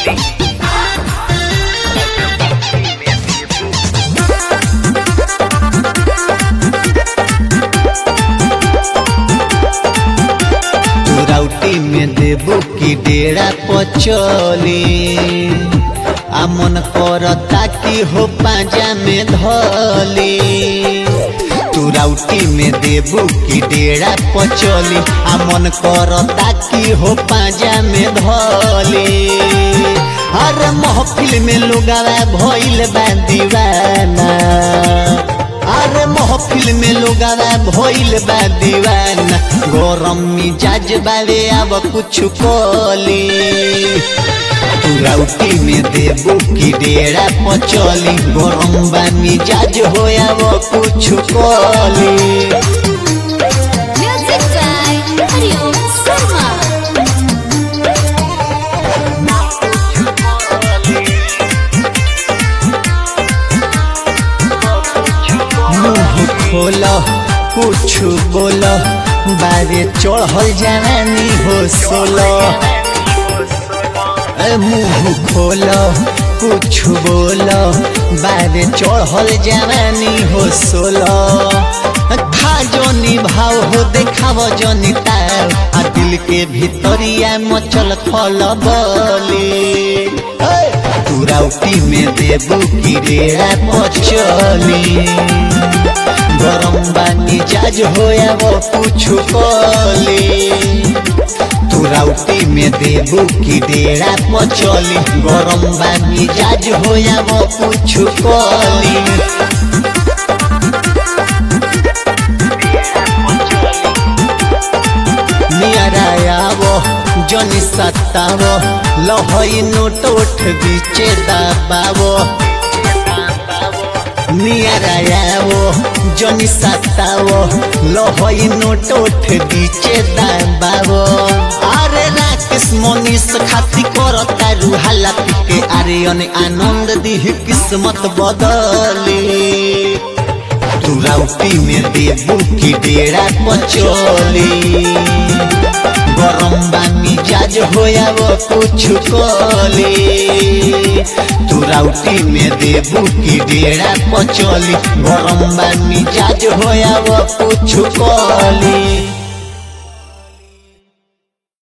तुरौटी में देबू की डेरा पचली आ मन करता कि हो पाजा में धली तुरौटी में देबू की डेरा पचली आ मन करता कि हो पाजा में धली हर महफिल में लोगावा भइल बा दीवाना अरे महफिल में लोगावा भइल बा दीवाना गरम मिजाज बावे अब कुछ कोली तुरौटी में देबू की डेरा पचली गरम बा मिजाज होया वो कुछ कोली Music by Hariom Sharma. मुंह खोलो कुछ बोलो बारे चढ़ल जवानी हो सोलो ए, मुंह खोलो कुछ बोलो बारे चढ़ल जवानी हो सोलो खा जो निभाव हो देखाव जो निताव आ दिल के भीतरिया मचल खल बली तुरौटी में देबू की डेरा पचली गरम बानी जाज होया वो कुछ कली तुरौटी में देबू की डेरा पचली गरम बानी जाज होया वो कुछ कली नियरायावो जनी सत्तावो लहई नोट उठ बीचे दबावो नियरायावो जनी सत्तावो लहई नोट उठ बीचे दबावो अरे राकेश मनीष खाती करता रुहाला पिके अरे अने आनंद दिह किस्मत बदली तुरौटी में देबू की डेरा पचली गरम बानी जाज होया वो कुछ कली तुरौटी में देबू की डेरा पचली गरम बानी जाज होया वो कुछ कली